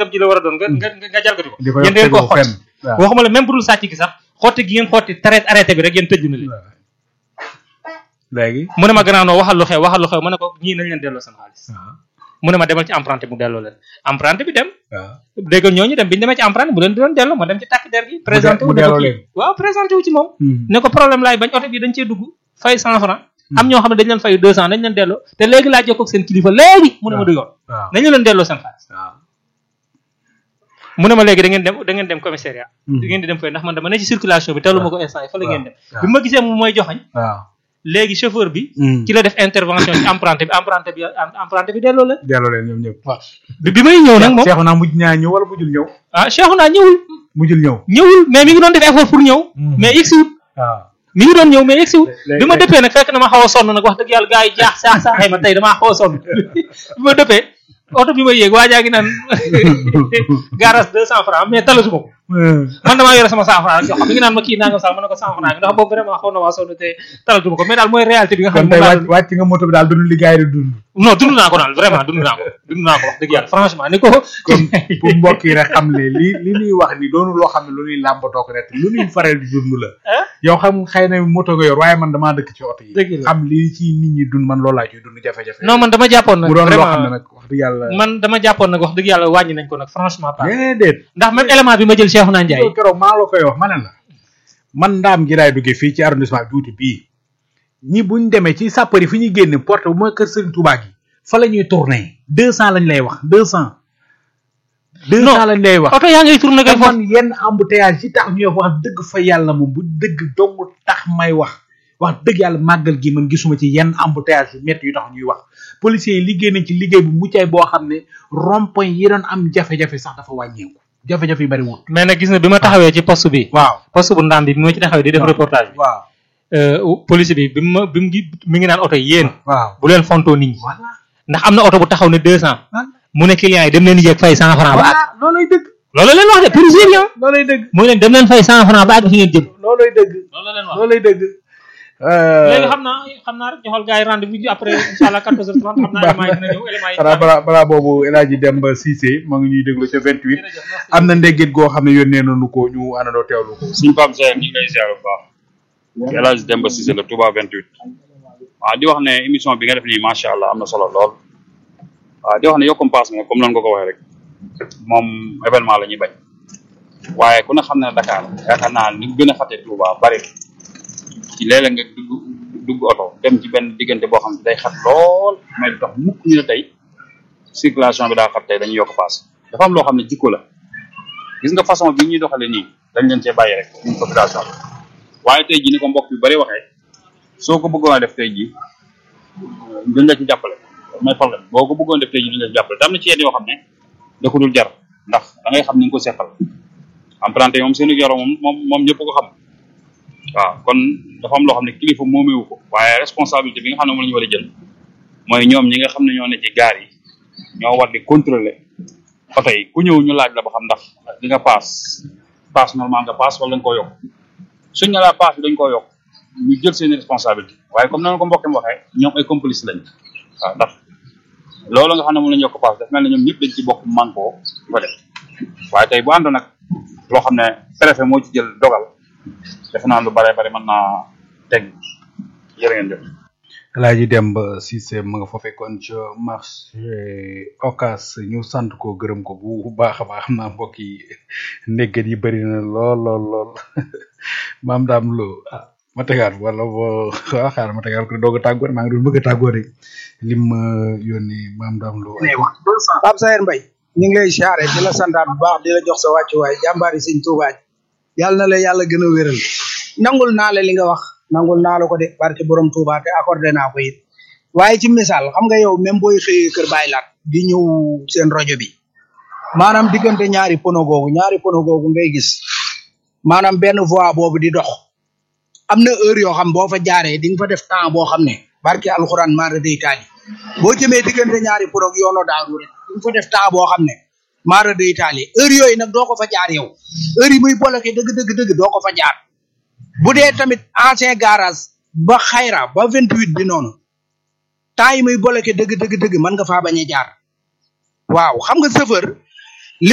nangam ji la war a doon nga nga nga jalgati ko di ko yéen yor da ngeen ko tegoo xotti fenn waaw waxuma la même bu dul sàcc gi sax xotti gi ngeen xotti traite arrêté bi rek yéen tëj na leen léegi mu ne ma gannaaw noo waxal lu xew waxal lu xew ma ne ko ñii nañ leen delloo seen xaalis waaw mu ne ma demal ci emprunté mu delloo leen emprunté bi dem waaw dégg nga ñooñu dem bi ñu demee ci emprunté bu leen di doon delloo ma dem ci takk der gi présenté wu mu ne ko delloo kii leen. waaw présenté wu ci moom Hmm. ne ko problème laay bañ oto bi dañ cee dugg fay cent franc am ñoo xam ne dañ leen fay deux cent dañ leen delloo te léegi laa jokkoo ak seen kilifa léegi mu ne ma du yoon waaw nañu leen delloo seen xaalis waaw mu ne ma léegi da ngeen dem da ngeen dem commissariat Hmm. da ngeen di dem fay ndax man dama ne ci circulation bi tellu ma ko instant yi fa la ngeen dem waaw. bi ma gisee mu mooy joxañ waaw léegi chauffeur bi Hmm. ci la def intervention ci emprunté bi emprunté bi emprunté bi delloo leen delloo leen ñoom ñëpp bi bi may ñëw nag moom seexu naa mujj ñaa ñëw wala mujjul ñëw ah Cheikhouna ñëwul mujjul ñëw ñëwul mais mi ngi doon def effort pour ñëw Hmm. mais yegsiwul waaw mi ngi doon ñëw mais yegsiwul léegi- bi ma dëppee nag fekk na ma xaw a sonn nag wax dëgg yàlla gars yi jaax saax saaxee ma tey damaa xaw a sonn bi ma dëppee oto bi ma yéeg waa jaa ngi naan garage deux cent francs mais talatuma ko man damaa yore sama cent francs jox ko mi ngi naan ma kii nangam sax ma ne ko cent francs bi ndax boobu vraiment xaw na waa sonn te talatuma ko mais daal mooy réalité bi nga xam kon ne tey moom laa wàcc wàcc nga moto bi daal dund li gars yi di dund non dund naa ko daal vraiment dund naa ko dund naa ko wax dëgg yàlla franchement ni ko kon pour mbokk yi rek xam ne li li ñuy wax ni doonu loo xam ne lu ñuy làmbatoo ko rek lu ñuy faral di dund la ah yow xam xëy na moto nga yor waaye man damaa dëkk ci oto yi Dëgg la. xam li ci nit ñi dund man loolu laa ciy dund jafe-jafe non man dama jàppoon nag mu doon loo xam ne vraiment nag wax dëgg yàlla man dama jàppoon nag wax dëgg yàlla wàññi nañ ko nag franchement pas déedéet ndax même élément bi ma jël Cheikhouna Ndiaye loolu keroog maa la koy wax ma ne la man ndaam gi laay duggee fii ci arrondissement juuti bii ñi buñ demee ci sàppari fi ñuy génne porte bu mooy kër Serigne Touba gi fa la ñuy tourné deux cent lañ lay wax deux cent deux Non. cent lañ lay wax oto yaa ngay tourné kay te foofu man yenn embouteillage yi tax ñuy wax dëgg fa yàlla moom bu dëgg dong tax may wax wax dëgg yàlla màggal gi man gisuma ci yenn embouteillage yu métti yu tax ñuy wax policiers yi liggéey nañ ci liggéey bu muccay boo xam ne rond-point yi doon am jafe-jafe sax dafa wàññeeku jafe-jafe yi bari wut mais nag gis na bi ma taxawee ci poste bi waaw poste bu ndaam bi bi ma ci taxawee di def reportage bi waaw euh, police bi bi mu ma bi mu ngi mi ngi naan oto yi yéen waaw bu leen fontoo nit ñi voilà ndax am na oto bu taxaw ne deux cent voilà mu ne client yi dem leen yéeg fay cent franc ba àgg voilà loolay dëgg loolu leen wax de policier yi ah loolay dëgg mooy leen dem leen fay cent franc ba àgg fi ngeen jëm loolay dëgg loolu leen wax loolay dëgg léegi xam naa xam naa rek ñu xool gars yi rendez-vous bi après incha allah 14h30 xam naa élément yi dina ñëw élément yi xanaa balaa balaa boobu El Hadji Demba Cissé ma ngi ñuy déglu ca 28 jërëjëf merci. am na ndéggit goo xam ne yónnee nañu ko ñu àndandoo teewlu ko suñu Pape Seye ñu ngi lay ziar bu baax El Hadj Demba Cissé la Touba 28 waaw di wax ne émission bi nga def nii macha allah am na solo lool waaw di wax ne yokkum paas nga comme noonu nga ko waxee rek moom événement la ñuy bañ waaye ku ne xam ne Dakar yaakaar naa li gën a xatee Touba bari na ci léeg-léeg nga dugg dugg oto dem ci benn diggante boo xam ne day xat lool mais du tax mukk ñu ne tey circulation bi daa xat tey dañuy yokk paas dafa am loo xam ne jikko la gis nga façon bi ñuy doxale nii dañ leen cee bàyyi rek ñun population bi waaye tey jii ni ko mbokk yu bari waxee soo ko bëggoon a def tey jii duñ la ci jàppale mooy problème boo ko bëggoon def tey jii duñ la ci jàppale te am na ci yenn yoo xam ne da ko dul jar ndax da ngay xam ni nga ko seqal emprunté moom seenu yoro moom moom moom ñëpp ko xam waaw kon dafa am loo xam ne kilifa moomewu ko waaye responsabilité bi nga xam ne moom la ñu war a jël mooy ñoom ñi nga xam ne ñoo ne ci gaar yi ñoo war di contrôler oto yi ku ñëw ñu laaj la ba xam ndax li nga paas paas normal nga paas wala nga koo yokk suñ ne laa paas bi dañ koo yokk ñu jël seen responsabilité waaye comme noonu ko mbokkem waxee ñoom ay complice lañ waaw ndax loolu nga xam ne moom la ñu yokk paas daf mel ne ñoom ñëpp dañ ci bokk manko di ko def waaye tey bu àndoon nag loo xam ne préfet moo ci jël dogal defe naa lu bare bare mën naa teg jërë ngeen jëf El Hadji Demba Cissé ma nga fa fekkoon ca marché Ocass ñu sant ko gërëm ko bu baax a baax xam naa mbokk yi ndéggat yi bëri na lool lool lool maam daam lo ah ma tegaat wala boo waaw xaaral ma tegaat ko doog a tàggoo maa ngi doon bëgg a tàggoo rek lim ma yónni maam daam lo Pape Sayer Mbaye ñu ngi lay siyaare di la santaat bu baax di la jox sa wàccuwaay jàmbaari sëñ Tuubaa ji yàlla na la yàlla gën a wéral nangul naa la li nga wax nangul naa la ko de barke borom Tuubaa te accordé naa ko it waaye ci misaal xam nga yow même booy xëyee kër Baay Laat di ñëw seen rajo bi maanaam diggante ñaari pono googu ñaari pono googu ngay gis maanaam benn voie boobu di dox am na heure yoo xam boo fa jaaree di nga fa def temps boo xam ne barke alxuraan maara day taali boo jëmee diggante ñaari pono ak yoonu daaru rek di nga fa def temps boo xam ne maara day taali heure yooyu nag doo ko fa jaar yow heure yi muy bloqué dëgg dëgg dëgg doo ko fa jaar bu dee tamit ancien garage ba xayra ba vingt huit bi noonu temps yi muy bloqué dëgg dëgg dëgg mën nga faa bañ a jaar waaw xam nga chauffeur